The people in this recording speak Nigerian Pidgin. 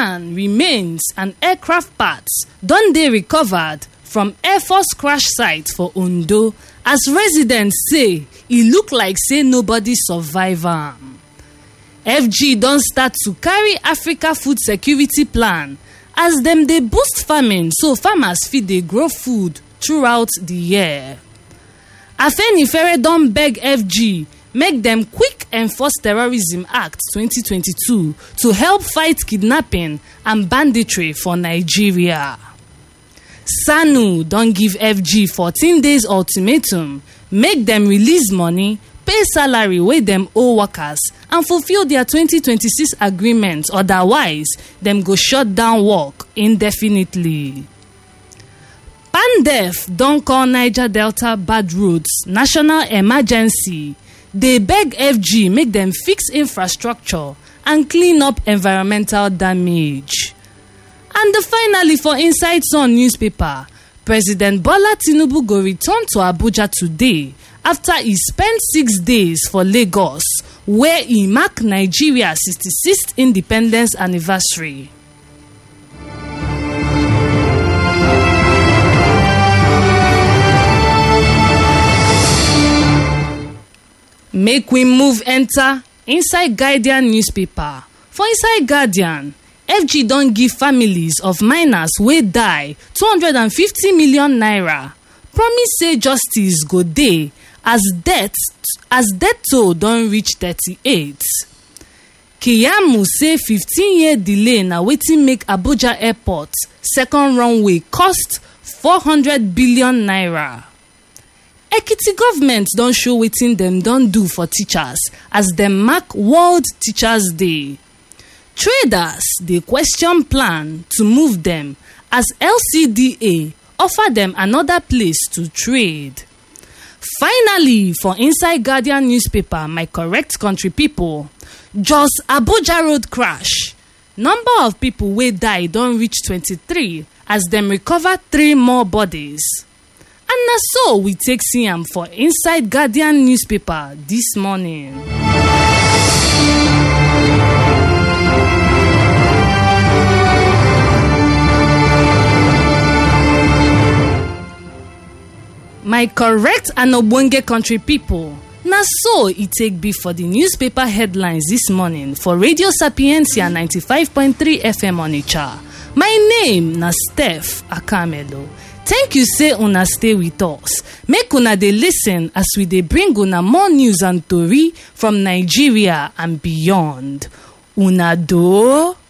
can remains and aircraft parts don dey recovered from air force crash site for ondo as residents say e look like say nobody survive am fg don start to carry africa food security plan as dem dey boost farming so farmers fit dey grow food throughout di year afenifere don beg fg make dem quick enforce terrorism act 2022 to help fight kidnapping and banditry for nigeria sanu don give fg 14 days ultimatum make dem release money pay salary wey dem owe workers and fulfil dia 2026 agreement otherwise dem go shut down work indefinitely pandef don call niger delta bad roads national emergency dey beg fg make dem fix infrastructure and clean up environmental damage and finally for inside sun newspaper president bola tinubu go return to abuja today after e spend six days for lagos wia e mark nigeria 66th independence anniversary make we move enter inside guardian newspaper for inside guardian fg don give families of miners wey die 250 million naira promise say justice go dey as death as death toll don reach 38 kiyamu say 15 year delay na wetin make abuja airport second runway cost 400 billion naira ekiti government don show wetin dem don do for teachers as dem mark world teachers day traders dey question plan to move dem as lcda offer dem anoda place to trade finally for inside guardian newspaper my correct country pipo jos abuja road crash number of pipo wey die don reach 23 as dem recover three more bodies and na so we take see am for inside guardian newspaper dis morning my correct and ogbonge country pipo na so e take be for di newspaper headlines dis morning for radio sapientia 95.3 fm onitsha my name na steph akamelo thank you say una stay with us make una dey listen as we dey bring una more news and tori from nigeria and beyond una do